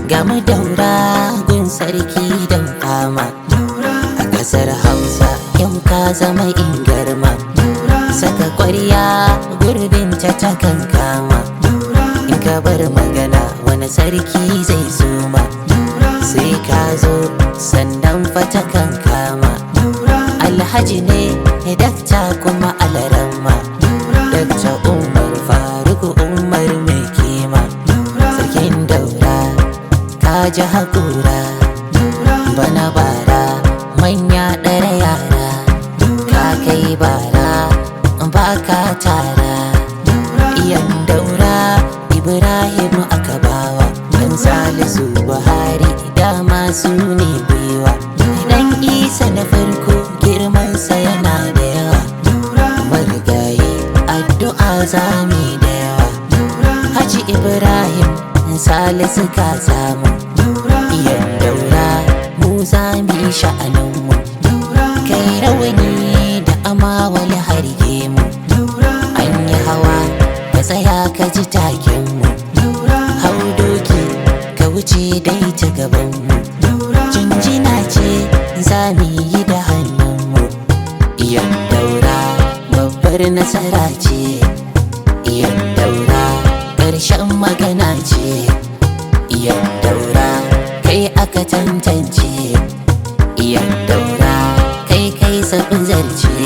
Gamu daura gun sarki don fama A ƙasar Hausa yau ka zama ingarma Saka ƙwarya gurbin ta takan kama In ka bar magana wani sarki zai zuma Sai ka zo sannan fata kan kama Alhaji ne dakta kuma alarama Dakta Umar Faruk Umar mai kima Sarkin daura ka ji haƙura Bana bara manya ɗara yara Ka kai bara ba ka tara Iyan daura Ibrahim aka bawa Dan Salisu Buhari dama su ne biwa Dan Isa na farko girmansa yana da yawa Marigayi addu'a zami da yawa Haji Ibrahim Salisu ka samu Iyan daura mu zami sha'aninmu Kai rawani da amawali harge mu An yi hawa ka tsaya ka ji takenmu Hau doki ka wuce dai ta gabanmu Jinjina ce za mu yi da hannunmu Iyan daura babbar nasara ce Iyan daura ƙarshen magana ce Iyan daura kai aka tantance Iyan daura kai kai zaɓin zarce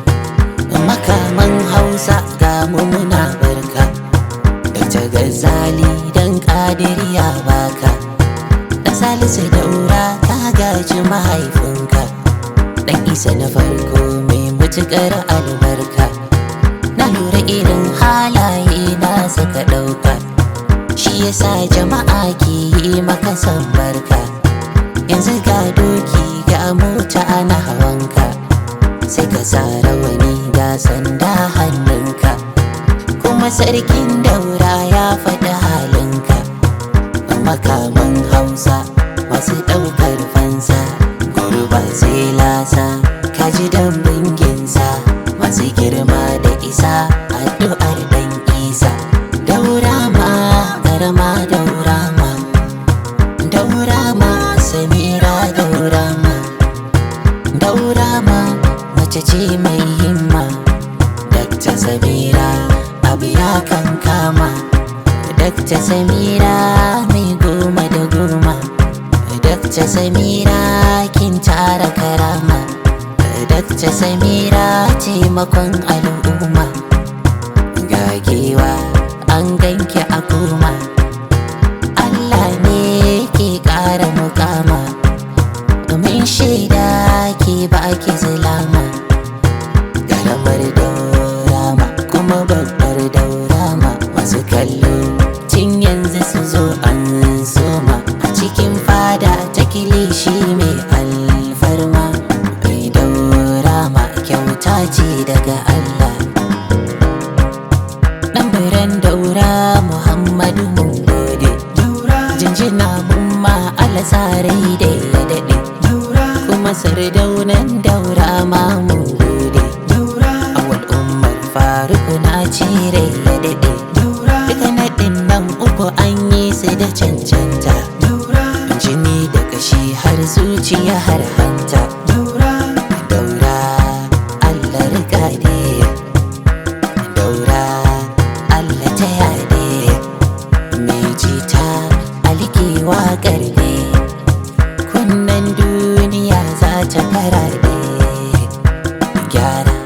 Makaman hausa ga mu muna barka Da ta gazali don ƙadiriya baka Da salisu daura ka gaji mahaifinka Dan isa na farko mai matuƙar albarka Na lura irin halaye na saka ɗauka Shi yasa jama'a ke yi maka son barka Yanzu ga doki ga mota ana hawanka Sai ka sa rawani ga sanda hannunka Kuma sarkin daura ya faɗi halinka Makaman hausa masu ɗaukar fansa Gurba sai lasa kaji dambin ginsa Masu girma da isa addu'ar dan isa Daura ma ƙarama daura ma Daura ma samira daura ma Daura ma mace ce mai himma Dakta Samira abu ya kan kama Dakta Samira mai goma da goma Dakta Samira kin tara karama Dakta Samira taimakon al'umma Gagewa an ganki a koma Allah ne ke ƙara mukama Domin shaida ke baki zulama Karamar daurama kuma babbar daurama Masu kallo tun yanzu su zo an soma A cikin fada ta kilishi mai alfarma Mai daurama kyauta ce daga Allah Ɗan biran daura Muhammadu mun gode Jinjina mun ma alasarai da ya daɗe Kuma sardaunan daura ma mun gode Awal umar faruku na cire ya daɗe Duka naɗin nan uku an yi su da cancanta Jini da kashi har zuciya har hanta Daura Allah riga Daura Allah ta yade mai jita alkewa garbe kunnen duniya za ta karaɗe gyara